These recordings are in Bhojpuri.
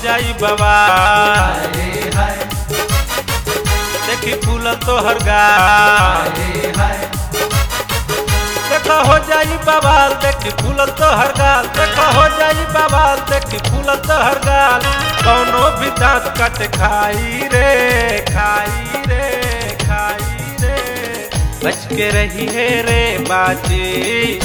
जाई बाबा हाय हाय देखी फूल तोहर गाल हाय हाय देखो हो जाई बवाल देखी फूल तोहर गाल देखो हो जाई बवाल देखी फूल तोहर गाल कौनो भी दांत कट खाई रे खाई रे खाई रे बच के रही है रे बाजी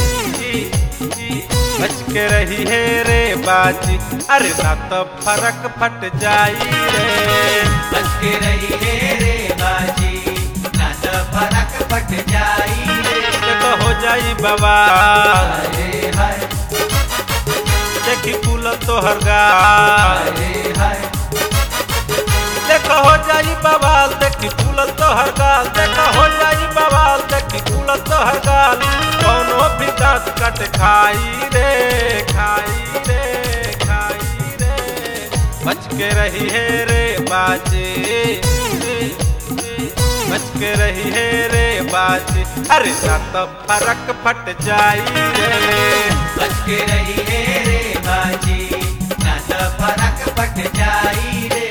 बच के रही है रे बाजी अरे ना तो फरक फट जाई रे बच के रही है रे बाजी ना तो फरक फट जाई रे देखो हो जाई बवाल हाय हाय देखी फूल तोहर गाल हाय हाय देखो हो जाई बवाल देखी फूल तोहर गाल देखो हो जाई बवाल देखी फूल तोहर गाल कौनो भी दांत कट खाई रे खाई रे खाई रे बच के रही है रे बाजी बच के रही है रे बाजी अरे ना तो फरक फट जाई रे बच के रही है रे बाजी ना तो फरक फट जाई रे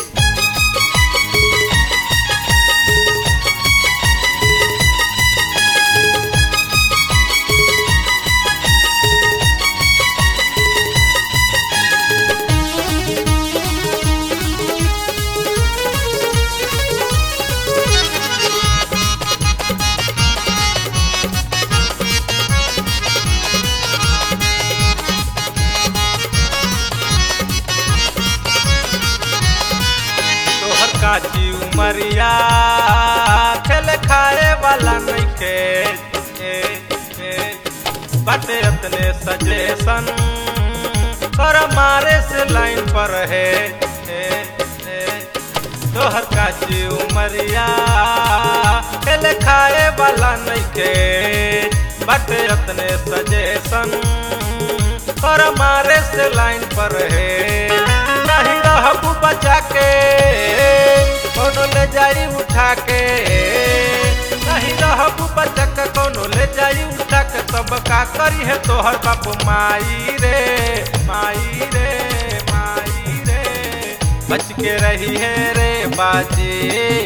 तोहर काची उमरिया खेल खाए वाला नइखे ए, ए, बाटे अपने सजेशन कर मारे से लाइन पर है ए, ए, तोहर काची उमरिया खेल खाए वाला नइखे बाटे अपने सजेशन कर मारे से लाइन पर है नहीं रहबू बचा के कोनो ले जाई उठा के नहीं रहबू बचा के कोनो ले जाई उठा के तब का करी है तोहर बाप माई रे माई रे माई रे बच के रही है रे बाजी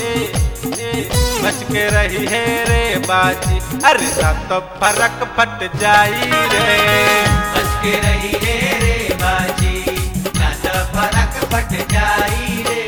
बच के रही है रे बाजी अरे ना तो फरक फट जाई रे बच के रही है रे बाजी ना तो फरक फट जाई रे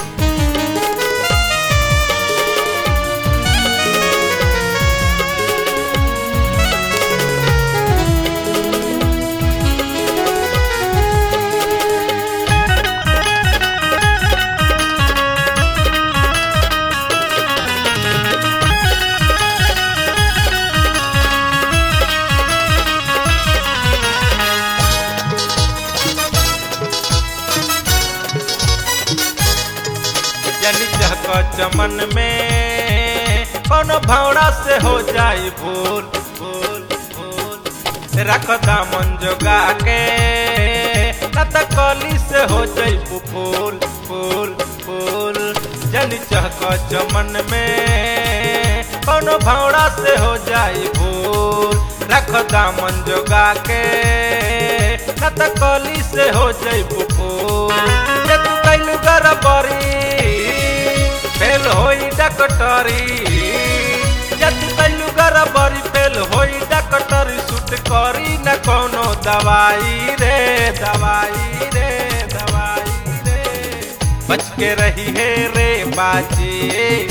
जनी चहक चमन में कोनो भौरा से हो जाई भूल भूल भूल रख दामन जोगा के न त कली से हो जाई फूल फूल फूल जनी चहक चमन में कोनो भौरा से हो जाई भूल रख दामन जोगा के न त कली से हो जाई फूल जे तू कैलू गरबरी फेल होई डकटरी जत कैलू गरबरी फेल होई डकटरी सुट करी न कोनो दवाई रे दवाई रे दवाई रे बच के रही है रे बाजी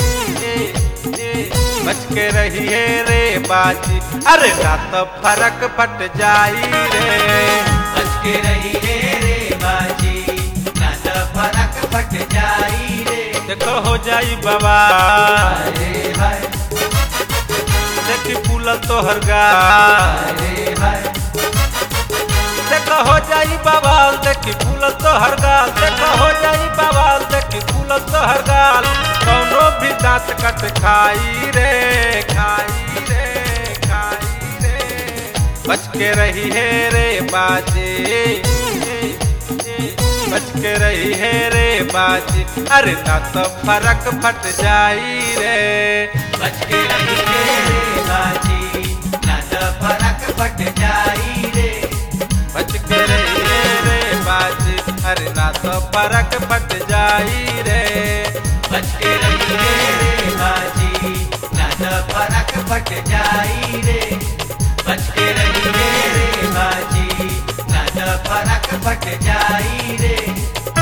बच के रही है रे बाजी अरे ना तो फरक फट जाई रे बच के रही है रे बाजी ना तो फरक फट जाई रे देखो हो जाई बाबा हाय हाय देखी फूल तोहर गाल हाय हाय देखो हो जाई बवाल देखी फूल तोहर गाल देखो हो जाई बवाल देखी फूल तोहर गाल कौनो भी दांत कट खाई रे खाई रे खाई रे बच के रही है रे बाजी बच के रही है रे बाजी अरे ना तो फरक फट जाई रे बच के रही है रे बाजी ना तो फरक फट जाई रे बच के रही है रे बाजी अरे ना फरक फट जाई रे बच के रहिए रे बाजी ना तो फरक फट जाई रे बच के रहिए रे बाजी ना तो फरक फट जाई रे